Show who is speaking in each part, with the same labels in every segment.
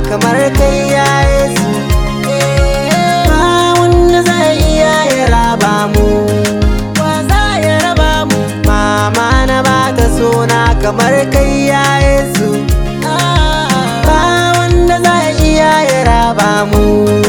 Speaker 1: kamar kai ya Yesu ba wanda zai iya ya raba mu wa za ya raba mu mama na ba ta sona kamar kai ya Yesu ba wanda zai iya ya raba mu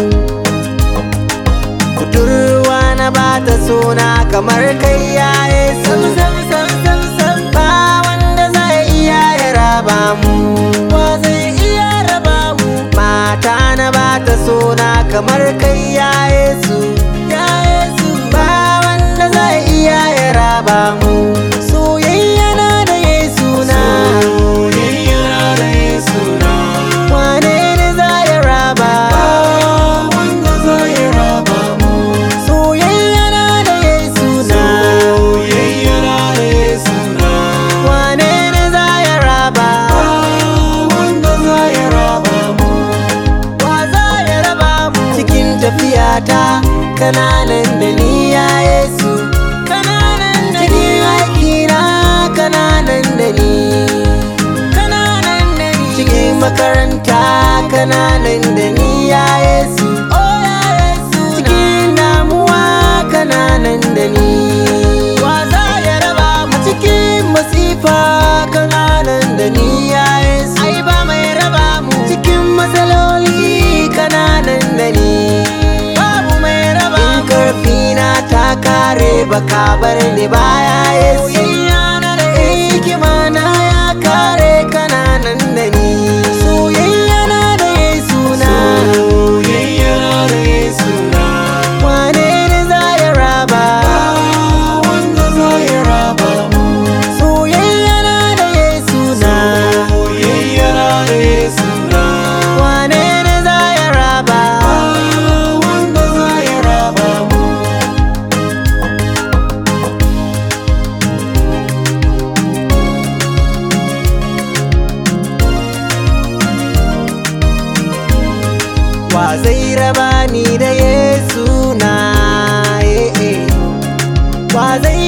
Speaker 1: budurwa na ba ta sona kamar kai ya Yesu ba wanda zai iya ya raba mu wa zai iya raba mu mata na ba ta sona kamar kai ya Yesu ya Yesu ba wanda zai iya ya raba mu soyayya na da Yesu na
Speaker 2: Soyayya da Yesu na
Speaker 1: wane ne za ya raba
Speaker 2: wanda zai raba mu.
Speaker 1: soyayya na da Yesu na
Speaker 2: Soyayya da Yesu na
Speaker 1: wane ne za ya raba
Speaker 2: wanda zai raba mu.
Speaker 1: wa za ya raba mu cikin tafiyata kananan da ni ya Yesu kananan da ni aikina kananan da ni kananan da ni cikin makaranta kananan da ni ya Yesu oh ya Yesu cikin damuwa kananan da ni wa za ya raba mu cikin masifa kananan da ni ya Yesu ai ba mai raba mu cikin matsaloli kananan da ni babu mai raba in karfi na ta kare baka bar ni baya Yesu hikima na ya kare kananan da ni soyayya na da Yesu na
Speaker 2: Soyayya da Yesu na
Speaker 1: wane ne za ya raba
Speaker 2: wanda zai raba mu.
Speaker 1: soyayya na da Yesu na
Speaker 2: Soyayya da Yesu na
Speaker 1: wane ne za ya raba
Speaker 2: wanda zai raba mu.
Speaker 1: wa zai raba ni da Yesu na eh, eh. wa zai